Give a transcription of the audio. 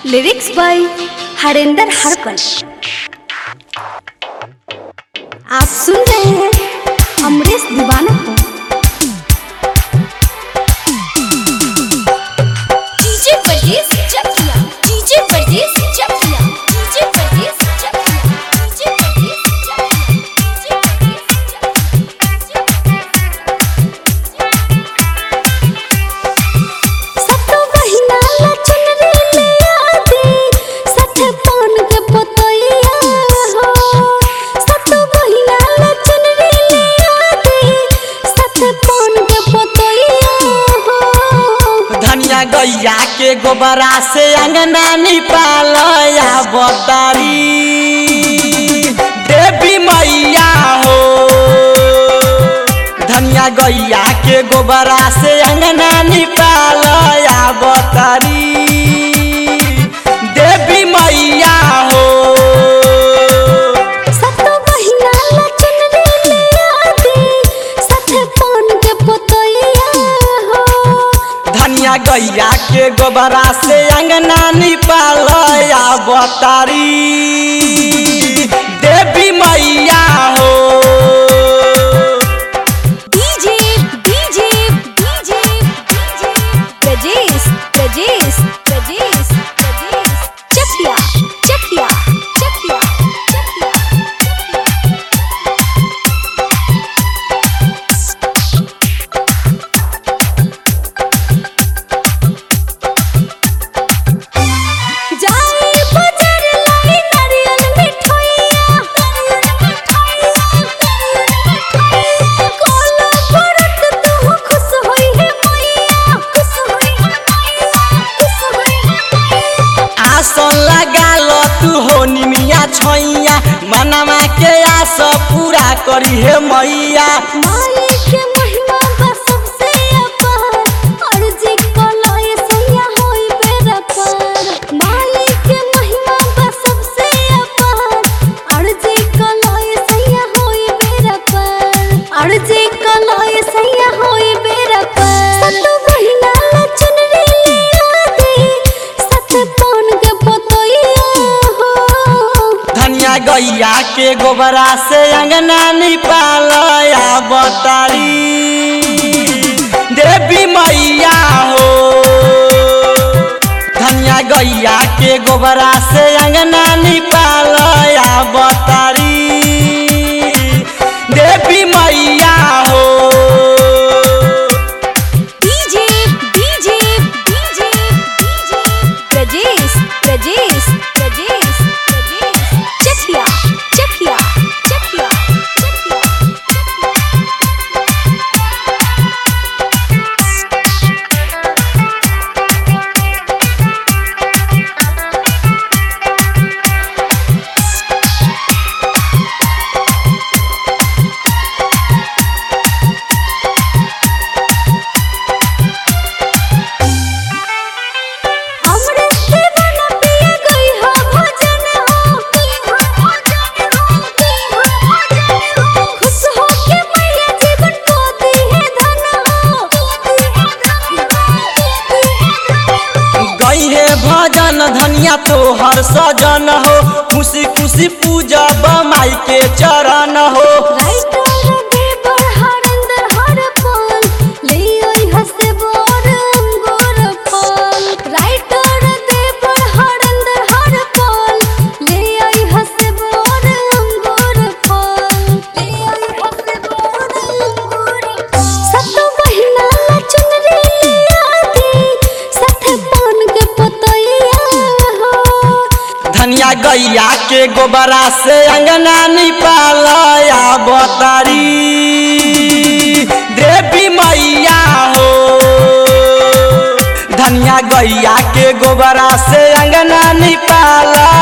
lyrics by Harendra हरकल आप सुन रहे हैं अमरीश दीवाना को डीजे परदेस चकिया डीजे परदेस चकिया डीजे परदेस चकिया डीजे परदेस चकिया डीजे सतो बहिना ला चुनरी ले आदे सठ पान के पतैया हो सतो बहिना ला चुनरी ले आदे सठ पान के पतैया हो धनिया गैया के गोबरा से अंगना निपालया बतारी देवी मैया हो धनिया गैया के गोबरा से अंगना निपालया बतारी देवी मैया हो सतो बहिना ला चुनरी ले आदे सठ पान के पतैया हो धनिया गैया के गोबरा से अंगना निपालया बतारी देवी मैया हो DJ DJ DJ DJ Prajesh Prajesh Prajesh Prajesh Chakiya Chakiya Chakiya Chakiya जाई बाजार लाई नारियल मिठाइया कोला परत तू खुश होई है मैया खुश होई है मैया खुश होई है मैया आसन लगा लो तू हो निमिया छैया मनमा के आस पूरा करी हे मैया माई के महिमा बा सबसे अपार अर्जी कलाए सैया होई बेरा पार माई के महिमा बा सबसे अपार अर्जी कलाए सैया होई बेरा पार अर्जी कलाए सैया होई बेरा पार सतु बहिना ला चुनरी ले आदे सत पान के पतैया हो धनिया गैया के गोबरा से अंगना निपालया बतारी देवी मैया हो धनिया गैया के गोबरा से अंगना निपालया बतारी देवी मैया हो DJ DJ DJ DJ Prajesh Prajesh Prajesh Prajesh Chakiya Chakiya Chakiya Chakiya हमरे दीवाना पिया गई हो भजन हो की हो भजन हो की हो भजन हो खुश हो के मैया जीवन को दी है धन हो दी है धन हो दी है धन हो गई है भजन धनिया तो हर सजन हो खुशी खुशी पूजा माई के चरण हो राइटर दे बढ़ अंदर हर पल ले आई हंसे बोर अंगूर फल राइटर दे बढ़ अंदर हर पल ले आई हंसे बोर अंगूर फल ले आई हंसे बोर अंगूर सतो बहिना ला चुनरी ले आदे सठ पान के पतैया हो धनिया गैया के गोबरा से अंगना निपालया बतारी देवी मैया हो धनिया गैया के गोबरा से अंगना निपालया